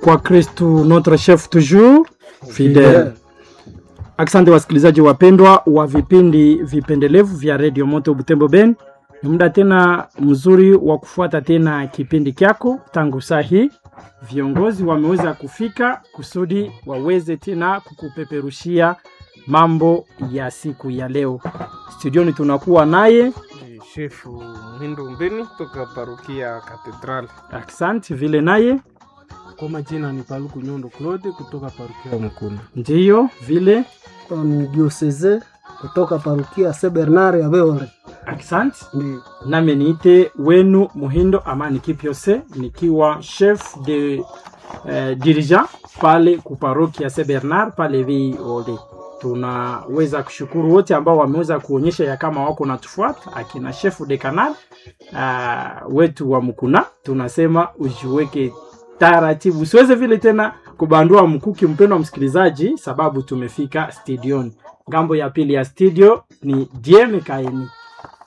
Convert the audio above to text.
kwa Kristu notre chef toujours fidèle. Asante wasikilizaji wapendwa wa vipindi vipendelevu vya redio Moto Butembo Ben, ni muda tena mzuri wa kufuata tena kipindi kyako. Tangu saa hii viongozi wameweza kufika kusudi waweze tena kukupeperushia mambo ya siku ya leo. Studioni tunakuwa naye Shefu Mhindo Mbeni toka parokia Katedral. Asante vile naye Kwa majina ni Paluku Nyondo Claude kutoka parokia Mkuna. ndiyo vile ni dioseze kutoka parukia se Bernard ya Beore. asante Ndi nami niite wenu Muhindo Amani Kipyose nikiwa chef de eh, dirigeant pale kuparokia Saint Bernard pale Viole. Tunaweza kushukuru wote ambao wameweza kuonyesha ya kama wako natufuata, akina chef de canal uh, wetu wa Mkuna, tunasema ujiweke taratibu, usiweze vile tena kubandua mkuki, mpendwa msikilizaji, sababu tumefika studioni. Ngambo ya pili ya studio ni Dieme Kaeni.